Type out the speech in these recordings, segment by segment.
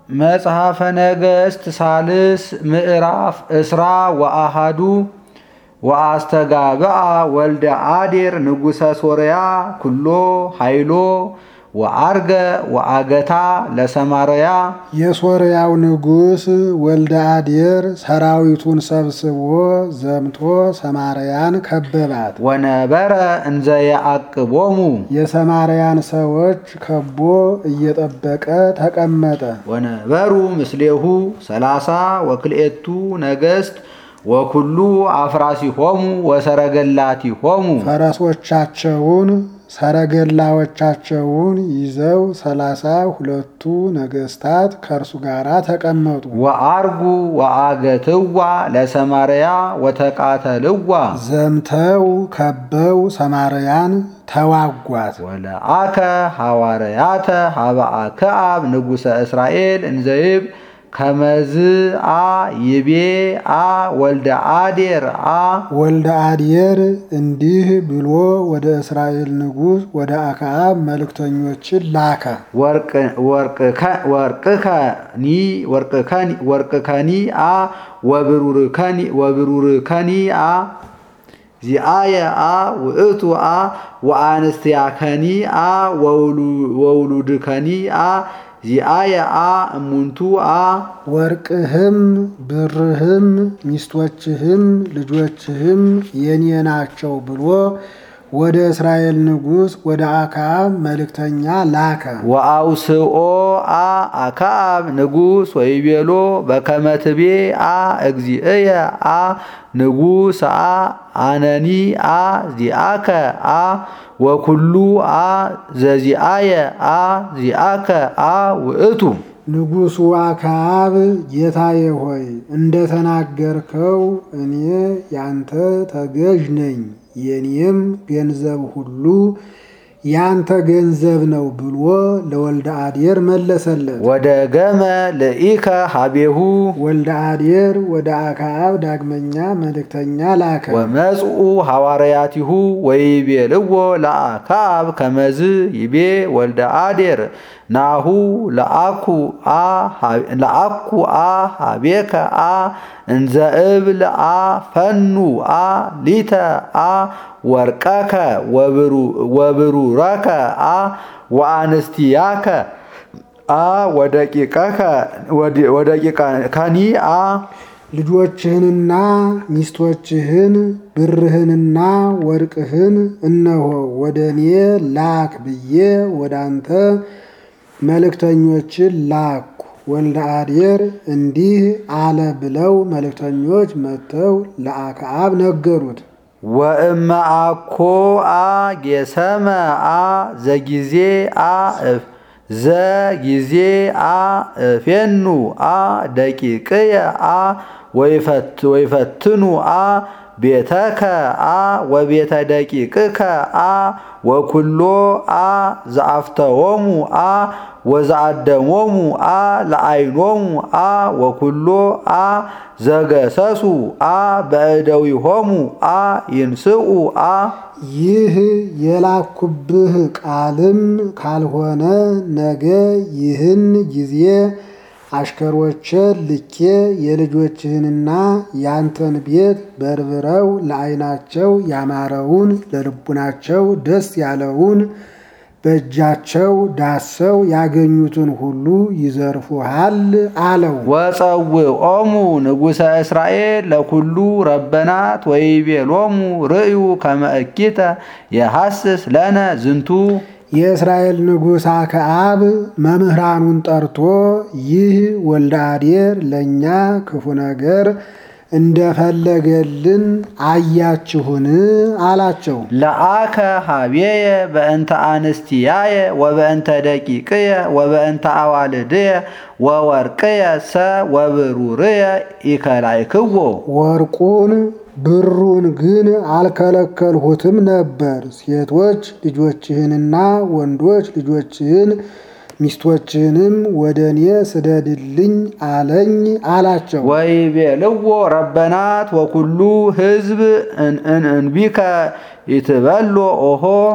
መጽሐፈ ነገሥት ሳልስ ምዕራፍ እስራ ወአሃዱ ወአስተጋብአ ወልደ አዴር ንጉሠ ሶርያ ኩሎ ኃይሎ ወአርገ ወአገታ ለሰማርያ የሶርያው ንጉሥ ወልደ አዴር ሰራዊቱን ሰብስቦ ዘምቶ ሰማርያን ከበባት። ወነበረ እንዘ የአቅቦሙ የሰማርያን ሰዎች ከቦ እየጠበቀ ተቀመጠ። ወነበሩ ምስሌሁ ሰላሳ ወክልኤቱ ነገሥት ወኩሉ አፍራሲሆሙ ወሰረገላቲሆሙ ፈረሶቻቸውን ሰረገላዎቻቸውን ይዘው ሰላሳ ሁለቱ ነገስታት ከእርሱ ጋር ተቀመጡ። ወአርጉ ወአገትዋ ለሰማርያ ወተቃተልዋ ዘምተው ከበው ሰማርያን ተዋጓት። ወለአከ ሐዋርያተ ሀበአ ከአብ ንጉሠ እስራኤል እንዘይብ ከመዝአ ይቤ አ ወልደ አዴር አ ወልደ አዴር እንዲህ ብሎ ወደ እስራኤል ንጉሥ ወደ አክዓብ መልእክተኞችን ላከ። ወርቅከኒ አ ወብሩርከኒ አ ዚአየ አ ውእቱ አ ወአንስትያከኒ አ ወውሉድከኒ አ ዚአየ አ እሙንቱ አ ወርቅህም ብርህም ሚስቶችህም ልጆችህም የኔ ናቸው ብሎ ወደ እስራኤል ንጉሥ ወደ አክዓብ መልእክተኛ ላከ። ወአውስኦ አ አክዓብ ንጉሥ ወይቤሎ በከመ ትቤ አ እግዚእየ አ ንጉሥ አ አነኒ አ ዚአከ አ ወኩሉ አ ዘዚአየ አ ዚአከ አ ውእቱ ንጉሡ አክዓብ ጌታዬ ሆይ እንደተናገርከው እኔ ያንተ ተገዥ ነኝ፣ የኔም ገንዘብ ሁሉ ያንተ ገንዘብ ነው ብሎ ለወልደ አዴር መለሰለት። ወደ ገመ ለኢከ ሀቤሁ ወልደ አዴር ወደ አክዓብ ዳግመኛ መልእክተኛ ላከ። ወመጽኡ ሐዋርያቲሁ ወይቤልዎ ለአክዓብ ከመዝ ይቤ ወልደ አዴር ናሁ ለአኩ አ ሀቤከ አ እንዘ እብል አ ፈኑ አ ሊተ አ ወርቀከ ወብሩረከ አ ወአንስትያከ አ ወደቂቀከኒ አ ልጆችህንና ሚስቶችህን ብርህንና ወርቅህን እነሆ ወደ እኔ ላክ ብዬ ወደ አንተ መልእክተኞችን ላኩ። ወልደ አዴር እንዲህ አለ ብለው መልእክተኞች መጥተው ለአክዓብ ነገሩት። ወእመ አኮ አ ጌሰመ አ ዘጊዜ አ ዘጊዜ አ እፌኑ አ ደቂቅየ አ ወይፈትኑ አ ቤተከ አ ወቤተ ደቂቅከ አ ወኩሎ አ ዘአፍተዎሙ አ ወዘአደሞሙ አ ለአይኖሙ አ ወኩሎ አ ዘገሰሱ አ በእደዊሆሙ አ ይንስኡ አ ይህ የላኩብህ ቃልም ካልሆነ ነገ ይህን ጊዜ አሽከሮቼ ልኬ የልጆችህንና ያንተን ቤት በርብረው ለዓይናቸው ያማረውን ለልቡናቸው ደስ ያለውን በእጃቸው ዳሰው ያገኙትን ሁሉ ይዘርፉሃል አለው። ወፀውኦሙ ንጉሠ እስራኤል ለኩሉ ረበናት ወይቤሎሙ ርእዩ ከመ እኪተ የሐስስ ለነ ዝንቱ የእስራኤል ንጉሥ አክዓብ መምህራኑን ጠርቶ ይህ ወልደ አዴር ለእኛ ክፉ ነገር እንደፈለገልን አያችሁን? አላቸው። ለአከ ሀቤየ በእንተ አንስትያየ ወበእንተ ደቂቅየ ወበእንተ አዋልድየ ወወርቅየ ሰ ወብሩርየ ኢከላይክዎ ወርቁን ብሩን ግን አልከለከልሁትም ነበር። ሴቶች ልጆችህንና ወንዶች ልጆችህን ሚስቶችህንም ወደ እኔ ስደድልኝ አለኝ አላቸው። ወይቤልዎ ረበናት ወኩሉ ሕዝብ እንቢከ ይትበሎ ኦሆ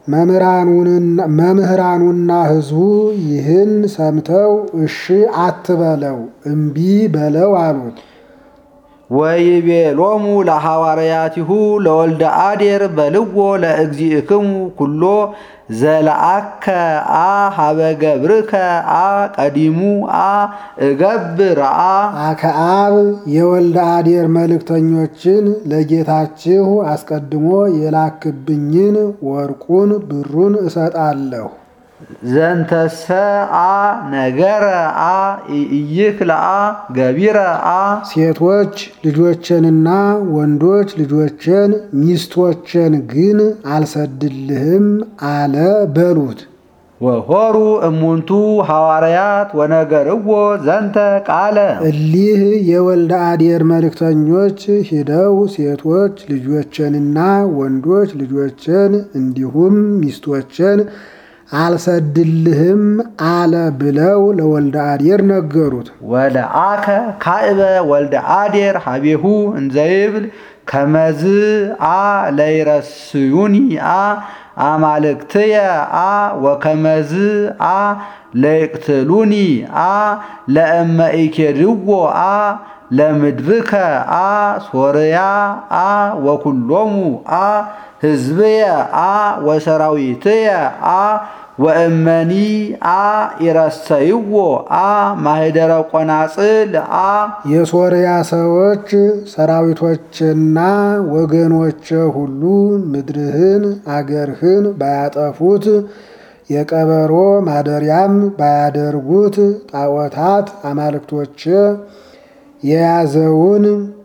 መምህራኑና ሕዝቡ ይህን ሰምተው እሺ አትበለው እምቢ በለው አሉት። ወይቤሎሙ ለሐዋርያቲሁ ለወልደ አዴር በልዎ ለእግዚእክሙ ኩሎ ዘለአከ አ ሀበ ገብርከ አ ቀዲሙ አ እገብር አ አክዓብ የወልደ አዴር መልእክተኞችን ለጌታችሁ አስቀድሞ የላክብኝን ወርቁን ብሩን እሰጣለሁ። ዘንተሰ አ ነገረ አ ኢይክልአ ገቢረ አ ሴቶች ልጆችንና ወንዶች ልጆችን ሚስቶችን ግን አልሰድልህም አለ በሉት። ወሆሩ እሙንቱ ሐዋርያት ወነገርዎ ዘንተ ቃለ እሊህ የወልደ አዴር መልእክተኞች ሂደው ሴቶች ልጆችንና ወንዶች ልጆችን እንዲሁም ሚስቶችን አልሰድልህም አለ ብለው ለወልደ አዴር ነገሩት። ወለአከ ካዕበ ወልደ አዴር ሀቤሁ እንዘይብል ከመዝ አ ለይረስዩኒ አ አማልክትየ አ ወከመዝ አ ለይቅትሉኒ አ ለእመ ኢኬድዎ አ ለምድርከ አ ሶርያ አ ወኩሎሙ አ ህዝብየ አ ወሰራዊትየ አ ወእመኒ አ ይረሰይዎ አ ማህደረ ቆናጽል አ የሶርያ ሰዎች ሰራዊቶችና ወገኖች ሁሉ ምድርህን አገርህን ባያጠፉት የቀበሮ ማደሪያም ባያደርጉት ጣዖታት አማልክቶች የያዘውን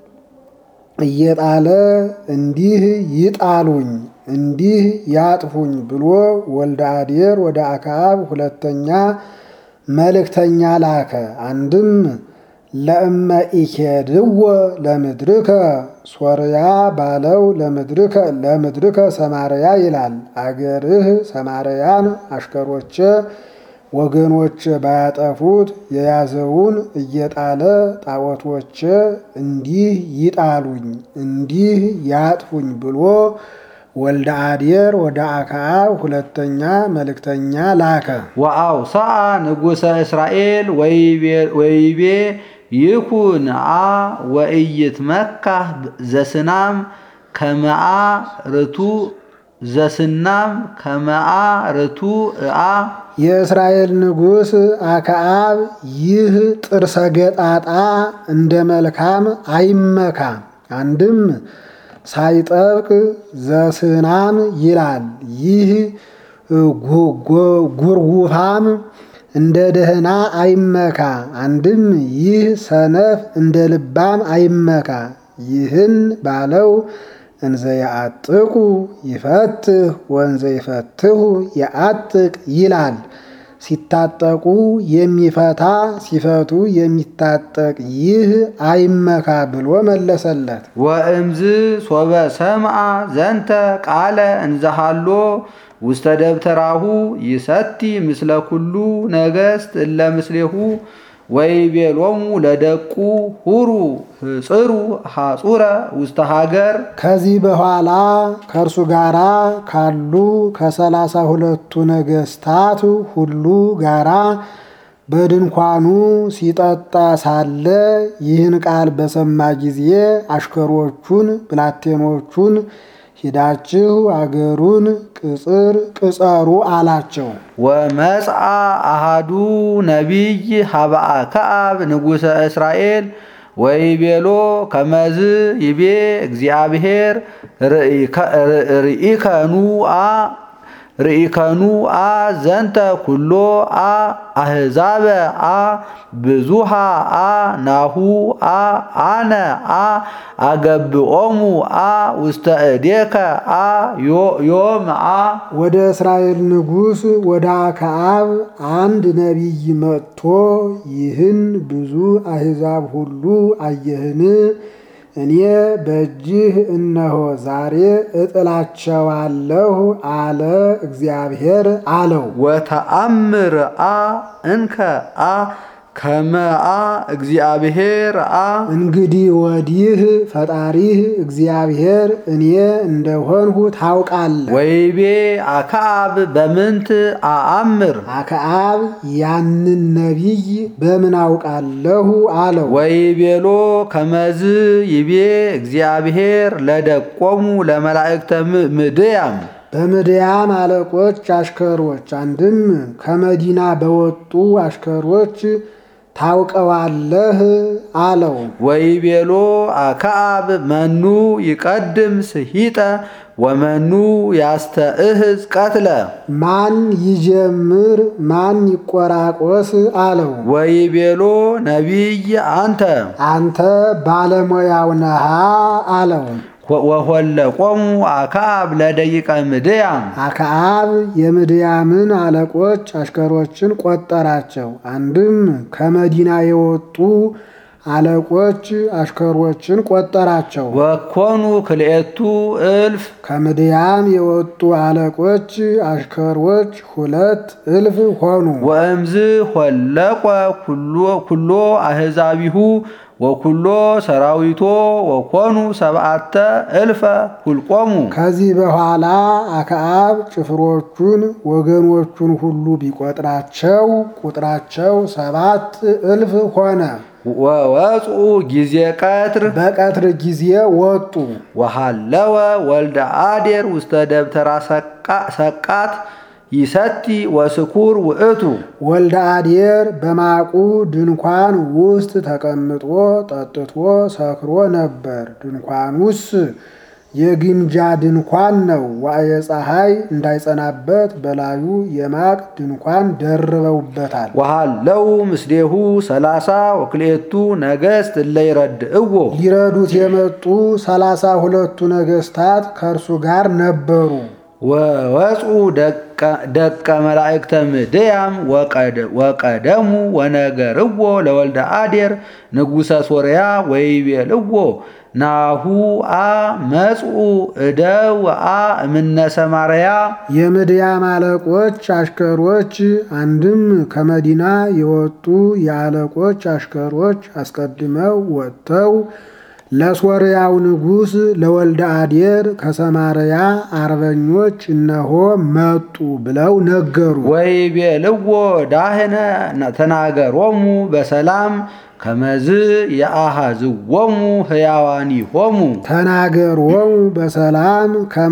እየጣለ እንዲህ ይጣሉኝ እንዲህ ያጥፉኝ ብሎ ወልደ አዴር ወደ አክዓብ ሁለተኛ መልእክተኛ ላከ። አንድም ለእመ ኢኬድዎ ለምድርከ ሶርያ ባለው ለምድርከ ለምድርከ ሰማርያ ይላል። አገርህ ሰማርያን አሽከሮቼ ወገኖች ባያጠፉት የያዘውን እየጣለ ጣዖቶች እንዲህ ይጣሉኝ እንዲህ ያጥፉኝ ብሎ ወልደ አዴር ወደ አክዓብ ሁለተኛ መልእክተኛ ላከ። ወአውስአ ንጉሰ እስራኤል ወይቤ ይኩን አ ወኢይትመካህ ዘስናም ከመአ ርቱ ዘስናም ከመአ ርቱ አ የእስራኤል ንጉሥ አክዓብ ይህ ጥርሰ ገጣጣ እንደ መልካም አይመካ። አንድም ሳይጠብቅ ዘስናም ይላል። ይህ ጉርጉፋም እንደ ደህና አይመካ። አንድም ይህ ሰነፍ እንደ ልባም አይመካ። ይህን ባለው እንዘ ያአጥቁ ይፈትህ ወንዘ ይፈትሁ የአጥቅ ይላል። ሲታጠቁ የሚፈታ ሲፈቱ የሚታጠቅ ይህ አይመካ ብሎ መለሰለት። ወእምዝ ሶበ ሰምአ ዘንተ ቃለ እንዘሃሎ ውስተ ደብተራሁ ይሰቲ ምስለ ኩሉ ነገሥት እለ ምስሌሁ ወይቤሎሙ ለደቁ ሁሩ ህጽሩ ሐጹረ ውስተ ሀገር ከዚህ በኋላ ከእርሱ ጋራ ካሉ ከሰላሳ ሁለቱ ነገሥታት ሁሉ ጋራ በድንኳኑ ሲጠጣ ሳለ ይህን ቃል በሰማ ጊዜ አሽከሮቹን ብላቴኖቹን ሂዳችሁ አገሩን ቅጽር ቅጸሩ አላቸው። ወመጽአ አሃዱ ነቢይ ሀበአ ከአብ ንጉሠ እስራኤል ወይቤሎ ከመዝ ይቤ እግዚአብሔር ርኢከኑ አ ርኢከኑ አ ዘንተ ኩሎ አ አህዛበ አ ብዙሃ አ ናሁ አ አነ አ አገብኦሙ አ ውስተ እዴከ አ ዮም አ ወደ እስራኤል ንጉሥ ወደ አክዓብ አንድ ነቢይ መጥቶ ይህን ብዙ አሕዛብ ሁሉ አየህን? እኔ በእጅህ እነሆ ዛሬ እጥላቸዋለሁ አለ እግዚአብሔር አለው። ወተአምር አ እንከ አ ከመአ እግዚአብሔር አ እንግዲህ ወዲህ ፈጣሪህ እግዚአብሔር እኔ እንደሆንሁ ታውቃለህ። ወይቤ አክዓብ በምንት አአምር አክዓብ ያንን ነቢይ በምን አውቃለሁ አለው። ወይቤሎ ከመዝ ይቤ እግዚአብሔር ለደቆሙ ለመላእክተ ም- ምድያም በምድያም አለቆች አሽከሮች አንድም ከመዲና በወጡ አሽከሮች ታውቀዋለህ አለው። ወይቤሎ አክዓብ መኑ ይቀድም ስሂጠ ወመኑ ያስተእህዝ ቀትለ ማን ይጀምር ማን ይቆራቆስ አለው። ወይቤሎ ነቢይ አንተ አንተ ባለሙያው ነሃ አለው። ወሆለቆሙ አክዓብ ለደቂቀ ምድያም አክዓብ የምድያምን አለቆች አሽከሮችን ቆጠራቸው። አንድም ከመዲና የወጡ አለቆች አሽከሮችን ቆጠራቸው። ወኮኑ ክልኤቱ እልፍ ከምድያም የወጡ አለቆች አሽከሮች ሁለት እልፍ ሆኑ። ወእምዝ ሆለቆ ኩሎ- ኩሎ አሕዛቢሁ ወኩሎ ሰራዊቶ ወኮኑ ሰብአተ እልፈ ሁልቆሙ ከዚህ በኋላ አክዓብ ጭፍሮቹን ወገኖቹን ሁሉ ቢቆጥራቸው ቁጥራቸው ሰባት እልፍ ሆነ። ወወፁ ጊዜ ቀትር በቀትር ጊዜ ወጡ። ወሃለወ ወልደ አዴር ውስተ ደብተራ ሰቃ- ሰቃት ይሰቲ ወስኩር ውእቱ ወልደ አዴር በማቁ ድንኳን ውስጥ ተቀምጦ ጠጥቶ ሰክሮ ነበር። ድንኳኑስ የግምጃ ድንኳን ነው። ዋዕየ ፀሐይ እንዳይጸናበት በላዩ የማቅ ድንኳን ደርበውበታል። ወሃለው ምስሌሁ ሰላሳ ወክልኤቱ ነገሥት እለ ይረድእዎ ሊረዱት የመጡ ሰላሳ ሁለቱ ነገስታት ከእርሱ ጋር ነበሩ። ወወፁ ደቀ መላእክተ ምድያም ወቀደ- ወቀደሙ ወነገርዎ ለወልደ አዴር ንጉሰ ሶርያ ወይቤልዎ ናሁ አ መጽኡ እደው አ እምነ ሰማርያ የምድያም አለቆች አሽከሮች አንድም ከመዲና የወጡ የአለቆች አሽከሮች አስቀድመው ወጥተው ለሶርያው ንጉሥ ለወልደ አዴር ከሰማርያ አርበኞች እነሆ መጡ ብለው ነገሩ። ወይቤልዎ ዳህነ ተናገሮሙ በሰላም ከመዝ የአሃዝዎሙ ሕያዋኒሆሙ ተናገሮሙ በሰላም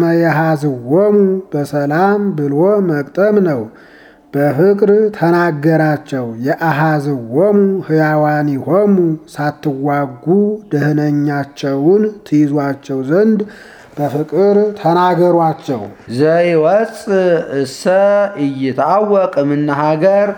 ከመያሃዝዎሙ በሰላም ብሎ መቅጠም ነው። በፍቅር ተናገራቸው። የአሃዝዎሙ ሕያዋኒሆሙ ሳትዋጉ ደህነኛቸውን ትይዟቸው ዘንድ በፍቅር ተናገሯቸው። ዘይወፅ እሰ ኢይትዐወቅ እምነ ሀገር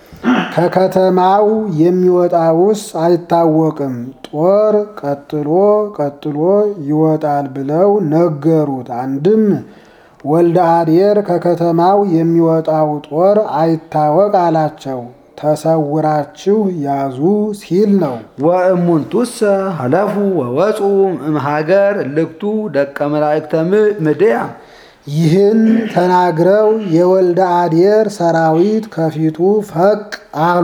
ከከተማው የሚወጣውስ አይታወቅም፣ ጦር ቀጥሎ ቀጥሎ ይወጣል ብለው ነገሩት። አንድም ወልደ አዴር ከከተማው የሚወጣው ጦር አይታወቅ አላቸው። ተሰውራችሁ ያዙ ሲል ነው። ወእሙንቱሰ ሀለፉ ወወፁ እምሃገር እልክቱ ደቀ መላእክተ ም- ምድያም ይህን ተናግረው የወልደ አዴር ሰራዊት ከፊቱ ፈቅ አሉ።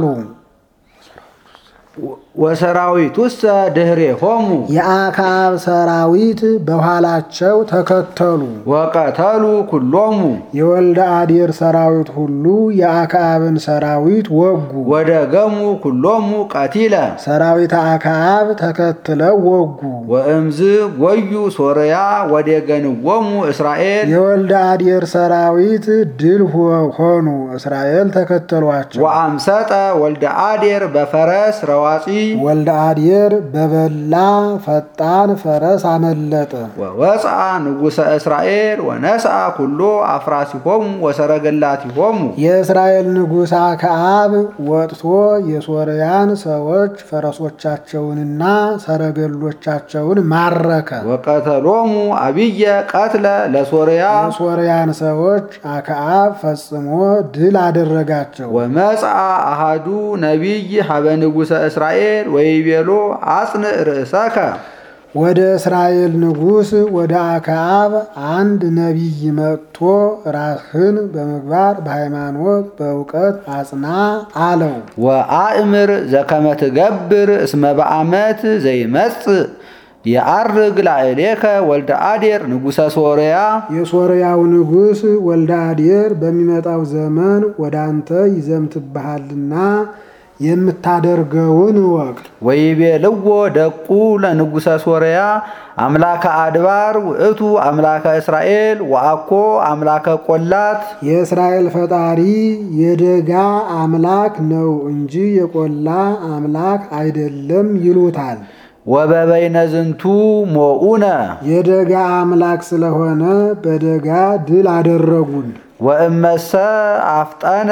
ወሰራዊቱሰ ድኅሬሆሙ የአክዓብ ሰራዊት በኋላቸው ተከተሉ። ወቀተሉ ኩሎሙ የወልደ አዴር ሰራዊት ሁሉ የአክዓብን ሰራዊት ወጉ። ወደገሙ ኩሎሙ ቀቲለ ሰራዊት አክዓብ ተከትለው ወጉ። ወእምዝ ጎዩ ሶርያ ወደገንዎሙ እስራኤል የወልደ አዴር ሰራዊት ድል ሆ- ሆኑ። እስራኤል ተከተሏቸው። ወአምሰጠ ወልደ አዴር በፈረስ ረዋፂ ወልደ አዴር በበላ ፈጣን ፈረስ አመለጠ። ወወፅአ ንጉሰ እስራኤል ወነስአ ኩሎ አፍራሲሆሙ ወሰረገላቲሆሙ የእስራኤል ንጉሥ አክዓብ ወጥቶ የሶርያን ሰዎች ፈረሶቻቸውንና ሰረገሎቻቸውን ማረከ። ወቀተሎሙ አብየ ቀትለ ለሶርያ የሶርያን ሰዎች አክዓብ ፈጽሞ ድል አደረጋቸው። ወመጽአ አሃዱ ነቢይ ሀበ ንጉሰ እስራኤል ወይቤሎ አጽንዕ ርእሰከ ወደ እስራኤል ንጉሥ ወደ አክዓብ አንድ ነቢይ መጥቶ ራስህን በምግባር በሃይማኖት በእውቀት አጽና አለው። ወአእምር ዘከመ ትገብር እስመ በዓመት ዘይመጽእ የአርግ ላዕሌከ ወልደ አዴር ንጉሠ ሶርያ የሶርያው ንጉሥ ወልደ አዴር በሚመጣው ዘመን ወደ አንተ ይዘምትብሃልና የምታደርገውን እወቅ። ወይቤልዎ ደቁ ለንጉሠ ሶርያ አምላከ አድባር ውእቱ አምላከ እስራኤል ወአኮ አምላከ ቆላት የእስራኤል ፈጣሪ የደጋ አምላክ ነው እንጂ የቆላ አምላክ አይደለም ይሉታል። ወበበይነ ዝንቱ ሞኡነ የደጋ አምላክ ስለሆነ በደጋ ድል አደረጉን። ወእመሰ አፍጠነ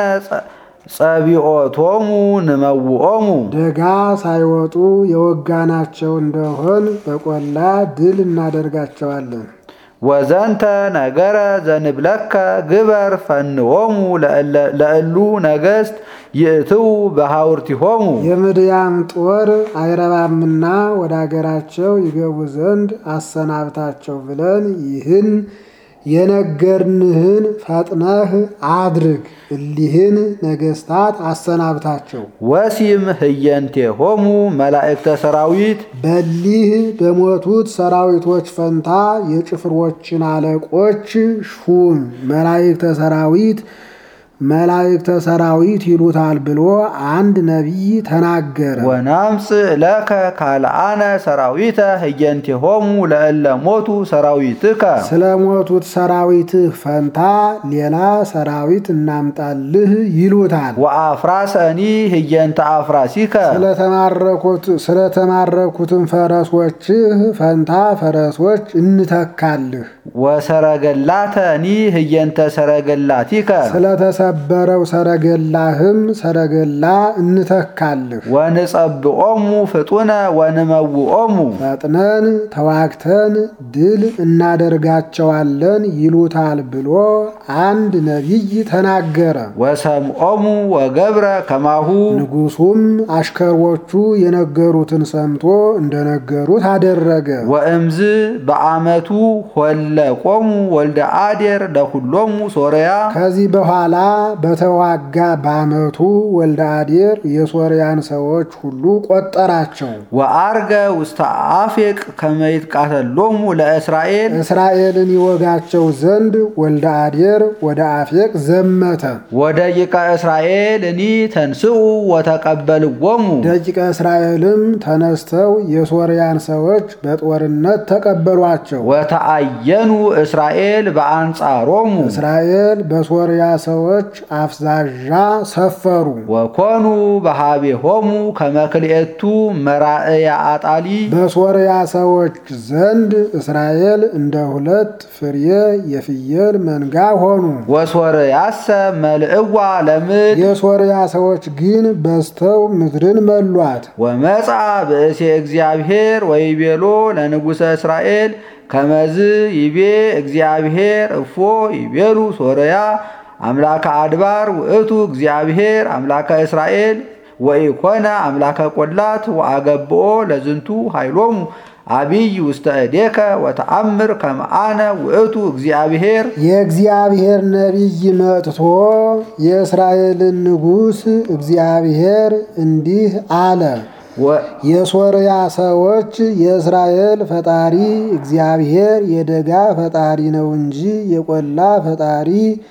ጸቢኦቶሙ ንመውኦሙ ደጋ ሳይወጡ የወጋናቸው እንደሆን በቆላ ድል እናደርጋቸዋለን። ወዘንተ ነገረ ዘንብለከ ግበር ፈንዎሙ ለእሉ ነገሥት ይእትው በሐውርቲሆሙ የምድያም ጦር አይረባምና ወደ አገራቸው ይገቡ ዘንድ አሰናብታቸው ብለን ይህን የነገርንህን ፈጥነህ አድርግ። እሊህን ነገሥታት አሰናብታቸው። ወሲም ህየንቴሆሙ መላእክተ ሰራዊት በሊህ በሞቱት ሰራዊቶች ፈንታ የጭፍሮችን አለቆች ሹም። መላእክተ ሰራዊት መላእክተ ሰራዊት ይሉታል ብሎ አንድ ነቢይ ተናገረ። ወናምጽእ ለከ ካልአነ ሰራዊተ ህየንቴሆሙ ለእለ ሞቱ ሰራዊትከ ስለ ሞቱት ሰራዊትህ ፈንታ ሌላ ሰራዊት እናምጣልህ ይሉታል። ወአፍራሰኒ ህየንተ አፍራሲከ ስለተማረኩት ስለተማረኩትም ፈረሶችህ ፈንታ ፈረሶች እንተካልህ። ወሰረገላተኒ ህየንተ ሰረገላቲከ ስለተሰበረው ሰረገላህም ሰረገላ እንተካልህ። ወንጸብኦሙ ፍጡነ ወንመውኦሙ ፈጥነን ተዋግተን ድል እናደርጋቸዋለን ይሉታል ብሎ አንድ ነቢይ ተናገረ። ወሰምኦሙ ወገብረ ከማሁ ንጉሡም አሽከሮቹ የነገሩትን ሰምቶ እንደነገሩት አደረገ። ወእምዝ በአመቱ ሆለቆሙ ወልደ አዴር ለሁሎሙ ሶርያ ከዚህ በኋላ በተዋጋ በአመቱ ወልደ አዴር የሶርያን ሰዎች ሁሉ ቆጠራቸው። ወአርገ ውስተ አፌቅ ከመይትቃተሎሙ ለእስራኤል እስራኤልን ይወጋቸው ዘንድ ወልደ አዴር ወደ አፌቅ ዘመተ። ወደቂቀ እስራኤል እኒ ተንስኡ ወተቀበልዎሙ ደቂቀ እስራኤልም ተነስተው የሶርያን ሰዎች በጦርነት ተቀበሏቸው። ወተአየኑ እስራኤል በአንጻሮሙ እስራኤል በሶርያ ሰዎች አፍዛዣ ሰፈሩ። ወኮኑ በሃቤሆሙ ከመክልኤቱ መራእያ አጣሊ በሶርያ ሰዎች ዘንድ እስራኤል እንደ ሁለት ፍሬ የፍየል መንጋ ሆኑ። ወሶርያሰ መልእዋ ለምድ የሶርያ ሰዎች ግን በዝተው ምድርን መሏት። ወመጻ ብእሴ እግዚአብሔር ወይቤሎ ለንጉሠ እስራኤል ከመዝ ይቤ እግዚአብሔር እፎ ይቤሉ ሶርያ አምላከ አድባር ውእቱ እግዚአብሔር አምላከ እስራኤል ወኢኮነ አምላከ ቆላት ወአገብኦ ለዝንቱ ኃይሎሙ አቢይ ውስተ እዴከ ወተአምር ከመአነ ውእቱ እግዚአብሔር የእግዚአብሔር ነቢይ መጥቶ የእስራኤልን ንጉሥ እግዚአብሔር እንዲህ አለ። የሶርያ ሰዎች የእስራኤል ፈጣሪ እግዚአብሔር የደጋ ፈጣሪ ነው እንጂ የቆላ ፈጣሪ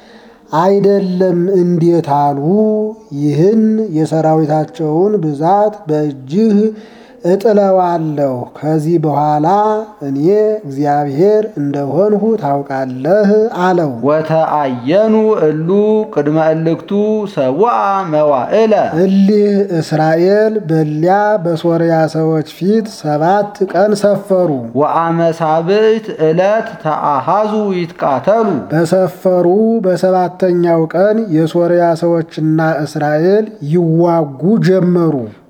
አይደለም እንዴት አሉ? ይህን የሰራዊታቸውን ብዛት በእጅህ እጥለዋለሁ። ከዚህ በኋላ እኔ እግዚአብሔር እንደሆንሁ ታውቃለህ አለው። ወተአየኑ እሉ ቅድመ እልክቱ ሰውአ መዋዕለ እሊህ እስራኤል በሊያ በሶርያ ሰዎች ፊት ሰባት ቀን ሰፈሩ። ወአመሳብዕት ዕለት ተአሃዙ ይትቃተሉ በሰፈሩ በሰባተኛው ቀን የሶርያ ሰዎችና እስራኤል ይዋጉ ጀመሩ።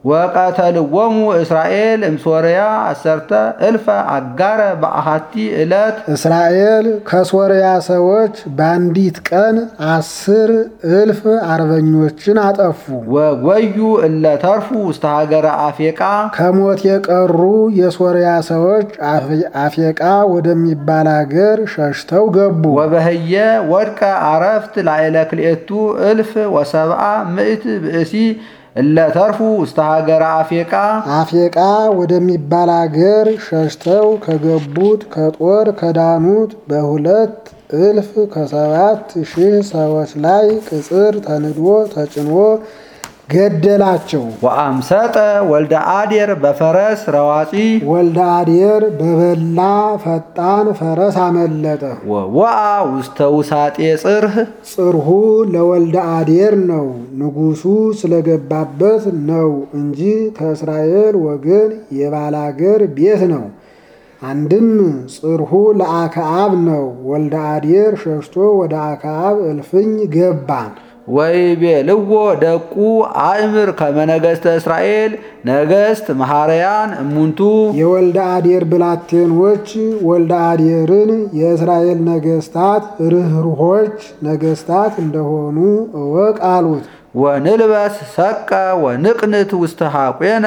ወቀተልዎሙ እስራኤል እምሶርያ አሰርተ እልፈ አጋረ በአሃቲ ዕለት እስራኤል ከሶርያ ሰዎች በአንዲት ቀን አስር እልፍ አርበኞችን አጠፉ። ወጎዩ እለ ተርፉ ውስተ ሀገረ አፌቃ ከሞት የቀሩ የሶርያ ሰዎች አፌቃ ወደሚባል አገር ሸሽተው ገቡ። ወበህየ ወድቀ አረፍት ላዕለ ክልኤቱ እልፍ ወሰብአ ምእት ብእሲ እለ ተርፉ ውስተ ሀገረ አፌቃ አፌቃ ወደሚባል አገር ሸሽተው ከገቡት ከጦር ከዳኑት በሁለት እልፍ ከሰባት ሺህ ሰዎች ላይ ቅጽር ተንዶ ተጭኖ ገደላቸው። ወአምሰጠ ወልደ አዴር በፈረስ ረዋፂ ወልደ አዴር በበላ ፈጣን ፈረስ አመለጠ። ወወአ ውስተ ውሳጤ ጽርህ ጽርሁ ለወልደ አዴር ነው፣ ንጉሱ ስለገባበት ነው እንጂ ከእስራኤል ወገን የባላገር ቤት ነው። አንድም ጽርሁ ለአክዓብ ነው። ወልደ አዴር ሸሽቶ ወደ አክዓብ እልፍኝ ገባን። ወይቤልዎ ደቁ አእምር ከመ ነገሥተ እስራኤል ነገሥት መሐረያን እሙንቱ የወልደ አዴር ብላቴኖች ወልደ አዴርን የእስራኤል ነገስታት ርኅሩኆች ነገስታት እንደሆኑ እወቅ አሉት። ወንልበስ ሰቀ ወንቅንት ውስተ ሐቆነ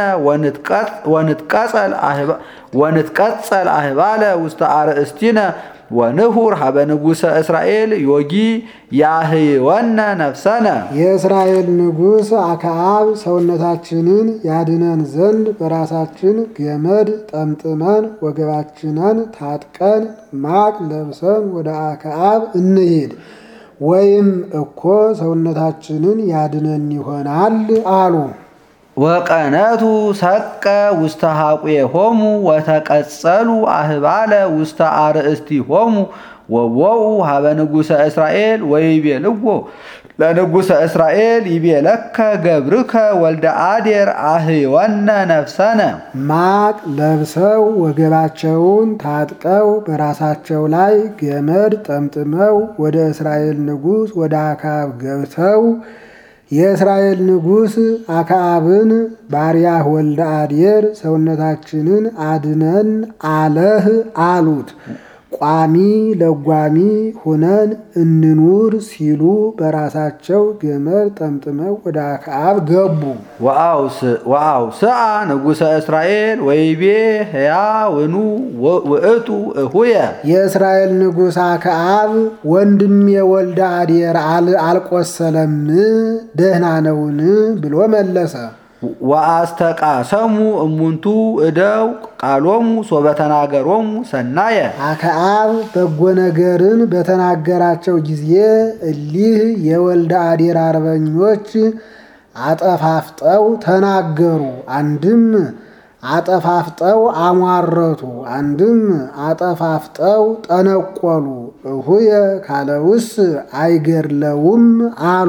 ወንትቀጸል አህባለ ውስተ አርእስቲነ ወንሁር ሀበ ንጉሠ እስራኤል ዮጊ ያህይወነ ነፍሰነ የእስራኤል ንጉሥ አክዓብ ሰውነታችንን ያድነን ዘንድ በራሳችን ገመድ ጠምጥመን ወገባችንን ታጥቀን ማቅ ለብሰን ወደ አክዓብ እንሂድ ወይም እኮ ሰውነታችንን ያድነን ይሆናል አሉ። ወቀነቱ ሰቀ ውስተ ሐቁሆሙ ወተቀጸሉ አህባለ ውስተ አርእስቲሆሙ ወወኡ ሀበ ንጉሠ እስራኤል ወይቤልዎ ለንጉሠ እስራኤል ይቤለከ ገብርከ ወልደ አዴር አህይወነ ነፍሰነ ማቅ ለብሰው ወገባቸውን ታጥቀው በራሳቸው ላይ ገመድ ጠምጥመው ወደ እስራኤል ንጉሥ ወደ አክዓብ ገብተው የእስራኤል ንጉሥ አክዓብን ባሪያህ ወልደ አዴር ሰውነታችንን አድነን አለህ አሉት። ቋሚ ለጓሚ ሁነን እንኑር ሲሉ በራሳቸው ገመድ ጠምጥመው ወደ አክዓብ ገቡ። ወአውስአ ንጉሠ እስራኤል ወይቤ ሕያውኑ ውእቱ እሁየ የእስራኤል ንጉሥ አክዓብ ወንድሜ ወልደ አዴር አልቆሰለም ደህና ነውን ብሎ መለሰ። ወአስተቃሰሙ እሙንቱ እደው ቃሎሙ ሶበተናገሮሙ ሰናየ አክዓብ በጎ ነገርን በተናገራቸው ጊዜ እሊህ የወልደ አዴር አርበኞች አጠፋፍጠው ተናገሩ። አንድም አጠፋፍጠው አሟረቱ፣ አንድም አጠፋፍጠው ጠነቆሉ። እሁየ ካለውስ አይገድለውም አሉ።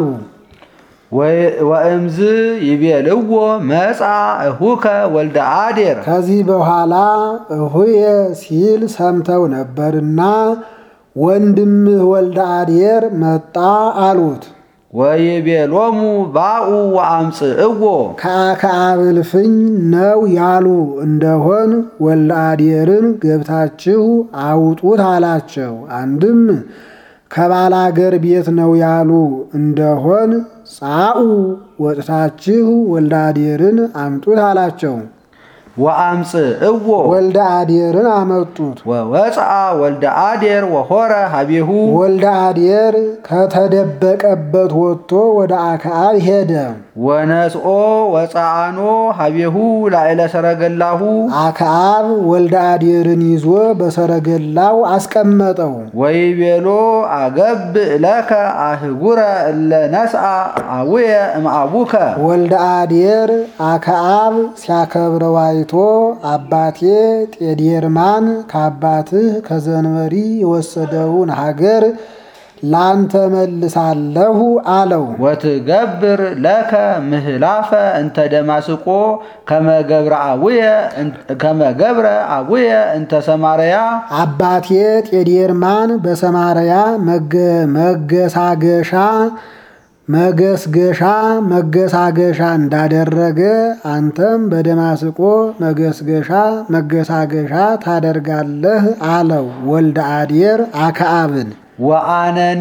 ወእምዝ ይቤልዎ መጻ እሁከ ወልደ አዴር ከዚህ በኋላ እሁየ ሲል ሰምተው ነበርና ወንድምህ ወልደ አዴር መጣ አሉት። ወይቤሎሙ ባኡ ወአምጽእዎ ከአክዓብ እልፍኝ ነው ያሉ እንደሆን ወልደ አዴርን ገብታችሁ አውጡት አላቸው። አንድም ከባላገር ቤት ነው ያሉ እንደሆን ጻኡ ወጥታችሁ ወልደ አዴርን አምጡት አላቸው። ወአምጽእዎ ወልደ አዴርን አመጡት። ወወፅአ ወልደ አዴር ወሆረ ሀቤሁ ወልደ አዴር ከተደበቀበት ወጥቶ ወደ አክዓብ ሄደ። ወነስኦ ወፀአኖ ሀቤሁ ላዕለ ሰረገላሁ አክዓብ ወልደ አዴርን ይዞ በሰረገላው አስቀመጠው። ወይቤሎ አገብእ ለከ አህጉረ እለ ነስአ አቡየ እምአቡከ ወልደ አዴር አክዓብ ሲያከብረው አይቶ አባቴ ጤዴርማን ከአባትህ ከዘንበሪ የወሰደውን ሀገር ላንተ መልሳለሁ አለው። ወትገብር ለከ ምህላፈ እንተ ደማስቆ ከመገብረ አቡየ እንተ ሰማርያ አባቴ ጤዴርማን በሰማርያ መገሳገሻ መገስገሻ መገሳገሻ እንዳደረገ አንተም በደማስቆ መገስገሻ መገሳገሻ ታደርጋለህ አለው ወልደ አዴር አክዓብን። ወአነኒ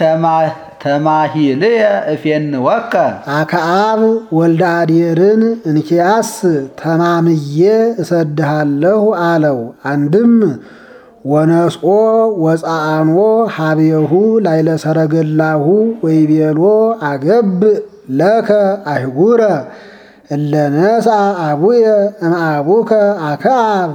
ተማሂልየ እፌንወከ አክዓብ ወልደ አዴርን እንኪያስ ተማምዬ እሰድሃለሁ አለው። አንድም ወነስኦ ወፃአኖ ሀቤሁ ላይለ ሰረገላሁ ወይቤሎ አገብ ለከ አይጉረ እለነሳ አቡየ እምአቡከ አክዓብ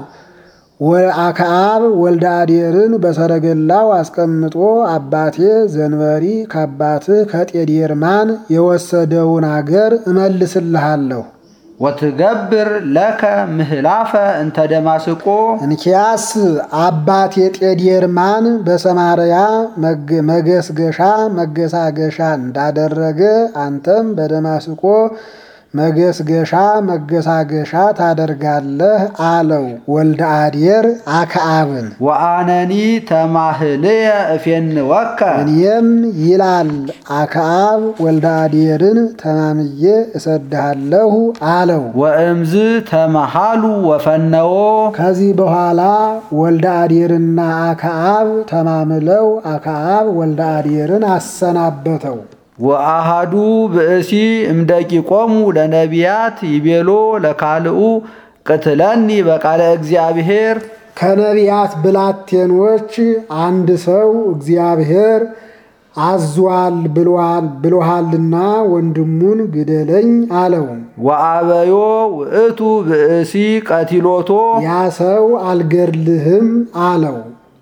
አክዓብ ወልደ አዴርን በሰረገላው አስቀምጦ አባቴ ዘንበሪ ከአባትህ ከጤዴርማን የወሰደውን አገር እመልስልሃለሁ ወትገብር ለከ ምህላፈ እንተ ደማስቆ እንኪያስ አባቴ ጤዴርማን በሰማርያ መገስገሻ መገሳገሻ እንዳደረገ አንተም በደማስቆ መገስገሻ መገሳገሻ ታደርጋለህ አለው ወልደ አዴር አክዓብን። ወአነኒ ተማህልየ እፌንወከ እኔም ይላል አክዓብ ወልደ አዴርን ተማምዬ እሰድሃለሁ አለው። ወእምዝ ተመሃሉ ወፈነዎ ከዚህ በኋላ ወልደ አዴርና አክዓብ ተማምለው አክዓብ ወልደ አዴርን አሰናበተው። ወአሃዱ ብእሲ እምደቂቆሙ ለነቢያት ይቤሎ ለካልኡ ቅትለኒ በቃለ እግዚአብሔር ከነቢያት ብላቴኖች አንድ ሰው እግዚአብሔር አዟል ብሎሃልና ወንድሙን ግደለኝ አለው። ወአበዮ ውእቱ ብእሲ ቀቲሎቶ ያ ሰው አልገድልህም አለው።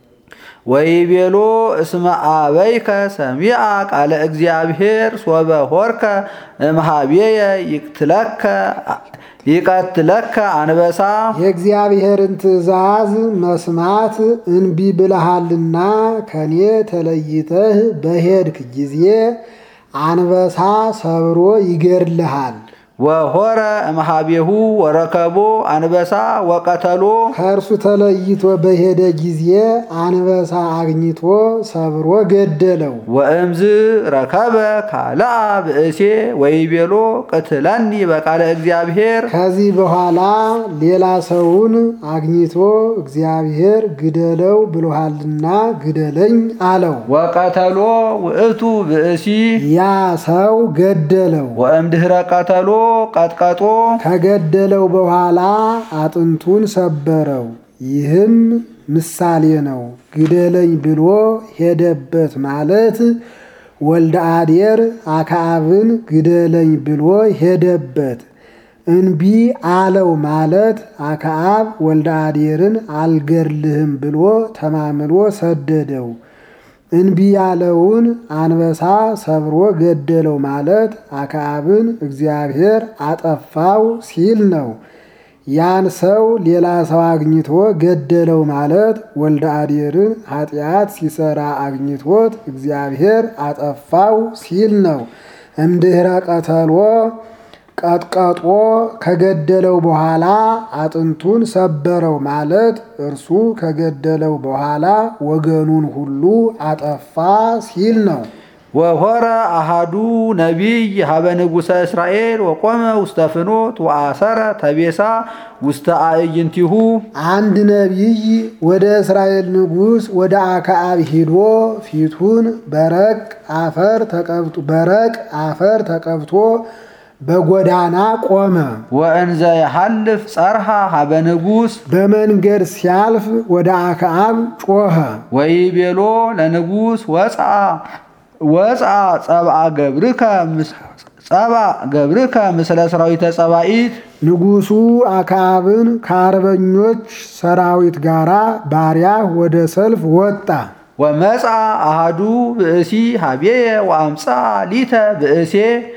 ወይቤሎ እስመ አበይከ ሰሚዐ ቃለ እግዚአብሔር ሶበ ሆርከ እምሃቤየ ይቅትለከ ይቀትለከ አንበሳ የእግዚአብሔርን ትእዛዝ መስማት እንቢ ብለሃልና ከኔ ተለይተህ በሄድክ ጊዜ አንበሳ ሰብሮ ይገድልሃል። ወሆረ እምሃቤሁ ወረከቦ አንበሳ ወቀተሎ ከእርሱ ተለይቶ በሄደ ጊዜ አንበሳ አግኝቶ ሰብሮ ገደለው። ወእምዝ ረከበ ካልአ ብእሴ ወይቤሎ ቅትለኒ በቃለ እግዚአብሔር ከዚህ በኋላ ሌላ ሰውን አግኝቶ እግዚአብሔር ግደለው ብሎሃልና ግደለኝ አለው። ወቀተሎ ውእቱ ብእሲ ያ ሰው ገደለው። ወእምድኅረ ቀተሎ ቀጥቀጦ ከገደለው በኋላ አጥንቱን ሰበረው። ይህም ምሳሌ ነው። ግደለኝ ብሎ ሄደበት ማለት ወልደ አዴር አክዓብን ግደለኝ ብሎ ሄደበት። እንቢ አለው ማለት አክዓብ ወልደ አዴርን አልገድልህም ብሎ ተማምሎ ሰደደው። እንቢ ያለውን አንበሳ ሰብሮ ገደለው ማለት አክዓብን እግዚአብሔር አጠፋው ሲል ነው። ያን ሰው ሌላ ሰው አግኝቶ ገደለው ማለት ወልደ አዴርን ኃጢአት ሲሰራ አግኝቶት እግዚአብሔር አጠፋው ሲል ነው። እምድኅረ ቀተሎ ቀጥቀጦ ከገደለው በኋላ አጥንቱን ሰበረው ማለት እርሱ ከገደለው በኋላ ወገኑን ሁሉ አጠፋ ሲል ነው። ወሆረ አሃዱ ነቢይ ሀበ ንጉሠ እስራኤል ወቆመ ውስተ ፍኖት ወአሰረ ተቤሳ ውስተ አዕይንቲሁ አንድ ነቢይ ወደ እስራኤል ንጉሥ ወደ አክዓብ ሂዶ ፊቱን በረቅ አፈር ተቀብቶ በረቅ አፈር ተቀብቶ በጎዳና ቆመ። ወእንዘ የሐልፍ ጸርሃ ሀበ ንጉሥ በመንገድ ሲያልፍ ወደ አክዓብ ጮኸ። ወይቤሎ ለንጉሥ ወፅአ ወፅአ ጸብአ ገብርከ ጸብአ ገብርከ ምስለ ሰራዊተ ጸባኢት ንጉሡ አክዓብን ከአርበኞች ሰራዊት ጋር ባሪያህ ወደ ሰልፍ ወጣ። ወመፅአ አሃዱ ብእሲ ሀቤየ ወአምፃ ሊተ ብእሴ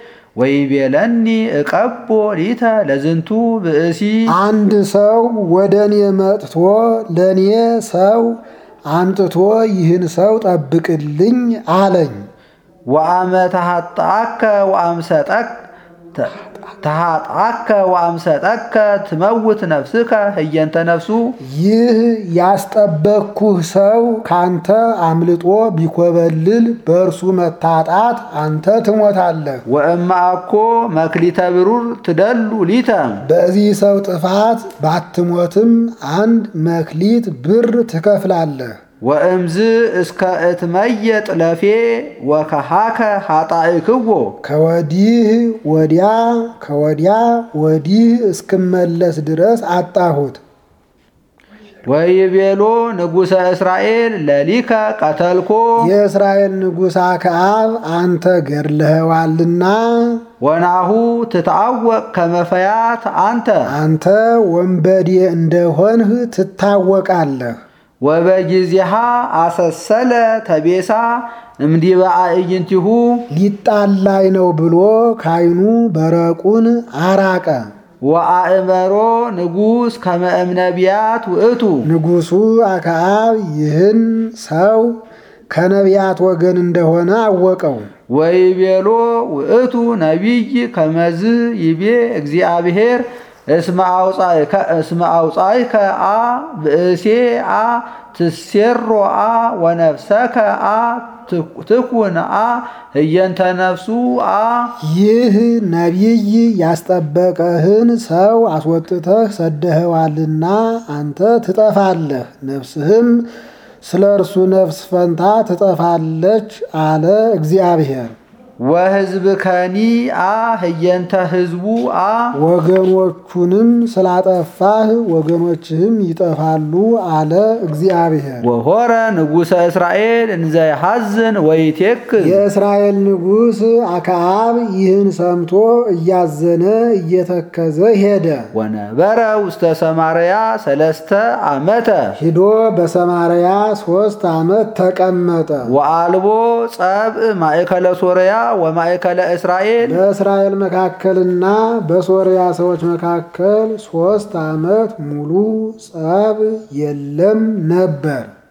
ወይቤለኒ እቀቦ ሊተ ለዝንቱ ብእሲ አንድ ሰው ወደ እኔ መጥቶ ለእኔ ሰው አምጥቶ ይህን ሰው ጠብቅልኝ አለኝ። ወአመ ተሐጣከ ወአምሰጠክ ተሃጣከ ወአምሰጠከ ትመውት ነፍስከ ህየንተ ነፍሱ ይህ ያስጠበቅኩህ ሰው ካንተ አምልጦ ቢኮበልል በእርሱ መታጣት አንተ ትሞታለህ። ወእማአኮ መክሊተ ብሩር ትደሉ ሊተ በዚህ ሰው ጥፋት ባትሞትም አንድ መክሊት ብር ትከፍላለህ። ወእምዝ እስከ እትመየጥ ለፌ ወከሃከ ኃጣእክዎ ከወዲህ ወዲያ ከወዲያ ወዲህ እስክመለስ ድረስ አጣሁት። ወይቤሎ ንጉሠ እስራኤል ለሊከ ቀተልኮ የእስራኤል ንጉሥ አክዓብ አንተ ገድለኸዋልና ወናሁ ትታወቅ ከመፈያት አንተ አንተ ወንበዴ እንደሆንህ ትታወቃለህ። ወበጊዜሃ አሰሰለ ተቤሳ እምዲበ አዕይንቲሁ ሊጣላይ ነው ብሎ ካይኑ በረቁን አራቀ። ወአእመሮ ንጉሥ ከመ እምነቢያት ውእቱ ንጉሡ አክዓብ ይህን ሰው ከነቢያት ወገን እንደሆነ አወቀው። ወይቤሎ ውእቱ ነቢይ ከመዝ ይቤ እግዚአብሔር እስመ አውፃይከ አ ብእሴ አ ትሴሮ አ ወነፍሰከ አ ትኩን አ ህየንተ ነፍሱ አ ይህ ነቢይ ያስጠበቀህን ሰው አስወጥተህ ሰደኸዋልና አንተ ትጠፋለህ፣ ነፍስህም ስለ እርሱ ነፍስ ፈንታ ትጠፋለች አለ እግዚአብሔር። ወህዝብ ከኒ አ ህየንተ ህዝቡ አ ወገኖቹንም ስላጠፋህ ወገኖችህም ይጠፋሉ አለ እግዚአብሔር። ወሆረ ንጉሠ እስራኤል እንዘ ይሐዝን ወይቴክዝ የእስራኤል ንጉሥ አክዓብ ይህን ሰምቶ እያዘነ እየተከዘ ሄደ። ወነበረ ውስተ ሰማርያ ሰለስተ ዓመተ ሂዶ በሰማርያ ሦስት ዓመት ተቀመጠ። ወአልቦ ጸብእ ማእከለ ሶርያ ወማእከለ እስራኤል በእስራኤል መካከልና በሶርያ ሰዎች መካከል ሦስት ዓመት ሙሉ ጸብ የለም ነበር።